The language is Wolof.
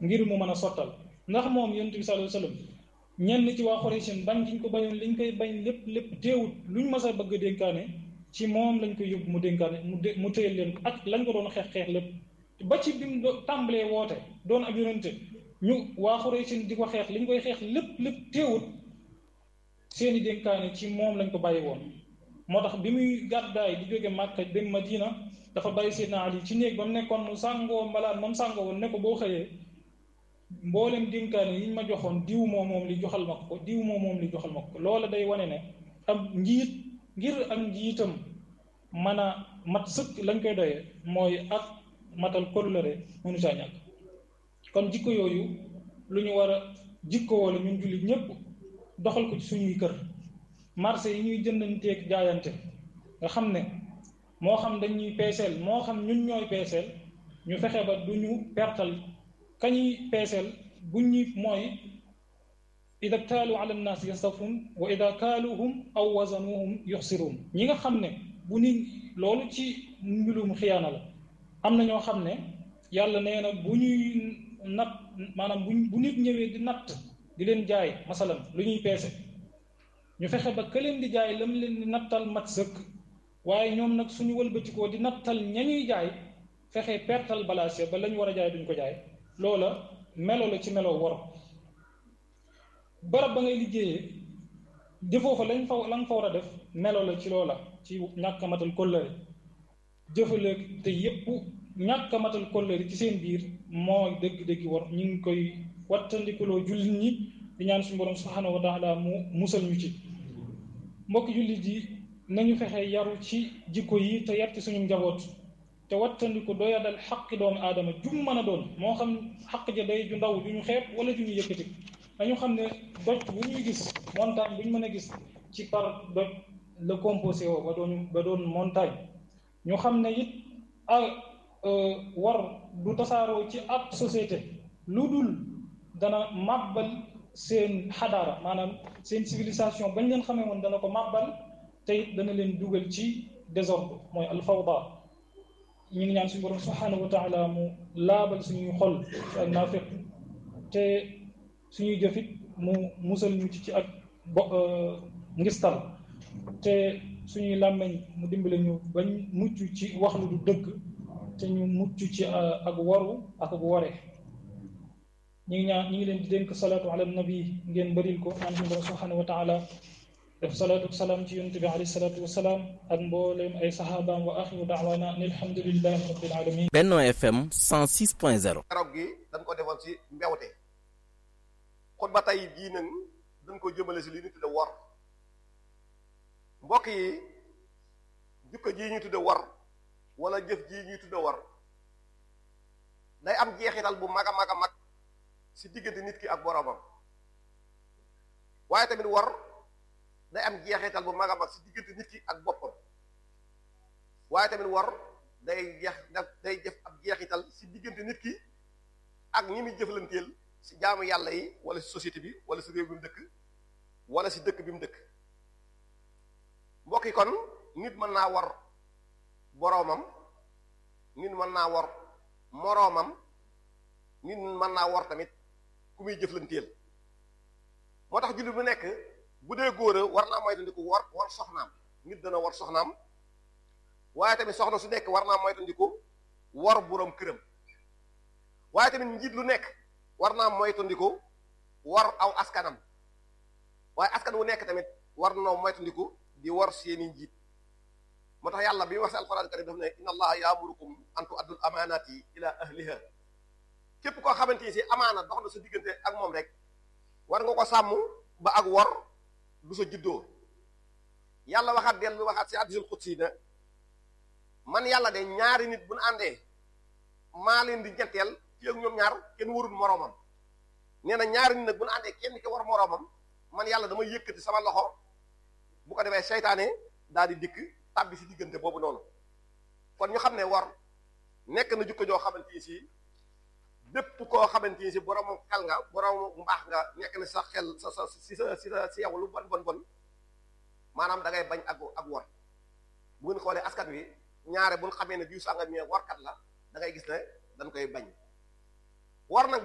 ngir mu mën a sottal ndax moom yonent bi sallallahu alayhi wasallam ñenn ci waa Quraysh bañ giñ ko bañoon liñ koy bañ lépp lépp teewut luñ mas a bëgg a dénkaane ci moom lañ koy yóbbu mu dénkaane mu dé mu téyel leen ak lañ ko doon xeex xeex lépp ba ci bi mu tàmbalee woote doon ab yonente ñu waa Quraysh di ko xeex liñ koy xeex lépp lépp teewut seeni dénkaane ci moom lañ ko bàyyi woon moo tax bi muy gàddaay di jóge Màkka dem Madina dafa bàyyi Seydina Ali ci néeg ba mu nekkoon mu sàngoo mbalaan moom sàngoo woon ne ko boo xëyee mboolem dénkaane yiñ ma joxoon diw moo moom li joxal ma ko diw moo moom li joxal ma ko loola day wane ne am njiit ngir ak njiitam mën a mat sëkk lañ koy doyee mooy ak matal kóllëre mënu saa ñàkk kon jikko yooyu lu ñu war a jikko wala ñun jullit ñépp doxal ko ci suñuy kër marché yi ñuy jëndanteeg jaayante nga xam ne moo xam dañuy peeseel moo xam ñun ñooy peeseel ñu fexe ba du ñu pertal kañuy peeseel buñ ñuy mooy ida kaalu ala nnaas yastafun wa ida kaaluhum aw wazanuhum yuxsiruun ñi nga xam ne bu nit loolu ci mbilum xiyaana la am na ñoo xam ne yàlla nee na bu ñuy natt maanaam bu bu nit ñëwee di natt di leen jaay masalan lu ñuy peese ñu fexe ba ka leen di jaay lam leen di nattal mat sëkk waaye ñoom nag suñu wëlbatikoo di nattal ña ñuy jaay fexe pertal balaase ba lañ war a jaay duñ ko jaay loola melo la ci melo wor barab ba ngay liggéeyee jëfoo fa lañ fa la nga fa war a def melo la ci loola ci ñàkk a matal kóllëre jëfale te yépp ñàkk a matal kóllëre ci seen biir mooy dëgg-dëgg war ñu ngi koy wattandikuloo jullit ñi di ñaan suñu borom subhanahu wa taala mu musal ñu ci mbokki jullit yi nañu fexe yaru ci jikko yi te yar ci suñu njaboot te wattandiku doyadal xaqi doomu aadama jum mën a doon moo xam xaq ja day ju ndaw ju ñu xeeb wala ju ñu yëkkati dañu xam ne doj bu ñuy gis montagne bu ñu mën a gis ci par doj la composé woo ba doon ba doon montagne ñu xam ne it a war du tasaaroo ci ab société lu dul dana màbbal seen xadaara maanaam seen civilisation bañ leen xamee woon dana ko màbbal te it dana leen dugal ci désordre mooy alfawda ñu ngi ñaan suñu borom subhanahu wa taala mu laabal suñuy xol ci ak naafiq te suñuy jëfit mu musal ñu ci ci ak bo ngistal te suñuy làmmeñ mu dimbale ñu bañ mucc ci wax lu du dëgg te ñu mucc ci ak waru ak ak ware ñu ngi ñaan ñu ngi leen di dénk salaatu ala nabi ngeen bëril ko ñaan suñu borom subhanahu wa taala def salaatu salaam ci yonent bi alayhi salaatu wasalaam ak mbooleem ay saxaabaam wa axiru daawaana an alhamdulillahi rabbil alamin Benno FM 106.0 keroog gi dañ ko defoon ci mbewte xutba tey jii nag dañ ko jëmale si li ñu tudde wor mbokk yi jukko jii ñu tudde wor wala jëf jii ñuy tudde wor day am jeexital bu mag a mag a mag si diggante nit ki ak boroomam waaye tamit wor day am jeexital bu mag a mag si diggante nit ki ak boppam waaye tamit wor day jeex day def ab jeexital si diggante nit ki ak ñi muy jëflanteel si jaamu yàlla yi wala si société bi wala si réew bi mu dëkk wala si dëkk bi mu dëkk mbokk yi kon nit mën naa war boroomam nit mën naa war moroomam nit mën naa war tamit ku muy jëflanteel moo tax jullit bu nekk bu dee góor a war naa moytandiku war war soxnaam nit dana war soxnaam waaye tamit soxna su nekk war naa moytandiku war boroom këram waaye tamit njiit lu nekk war naa moytandiku war aw askanam waaye askan wu nekk tamit war noo moytandiku di war seeni njiit moo tax yàlla bi wax si alquran karim daf ne inna allaha yaamurukum an tu'addul amaanaati ila ahliha képp koo xamante ni si amaana dox na sa diggante ak moom rek war nga ko sàmm ba ak wor du sa juddoo yàlla waxaat dellu waxaat si hadiisul qudsi na man yàlla de ñaari nit bu ñu àndee maa leen di ñetteel ci ak ñoom ñaar kenn warul moroomam nee na ñaari nit nag bu ñu àndee kenn ki war moroomam man yàlla dama yëkkati sama loxo bu ko defee seytaane daal di dikk tàbbi si diggante boobu noonu kon ñu xam ne war nekk na jukko joo xamante ni si bépp koo xamante ni si boroomu xel nga boroomu mbaax nga nekk na sa xel sa sa si sa si sa si yow lu bon bon bon maanaam da ngay bañ ak ak war bu ngeen xoolee askan wi ñaare bu ñu xamee ne bii sàngam mi warkat la da ngay gis ne dañ koy bañ war nag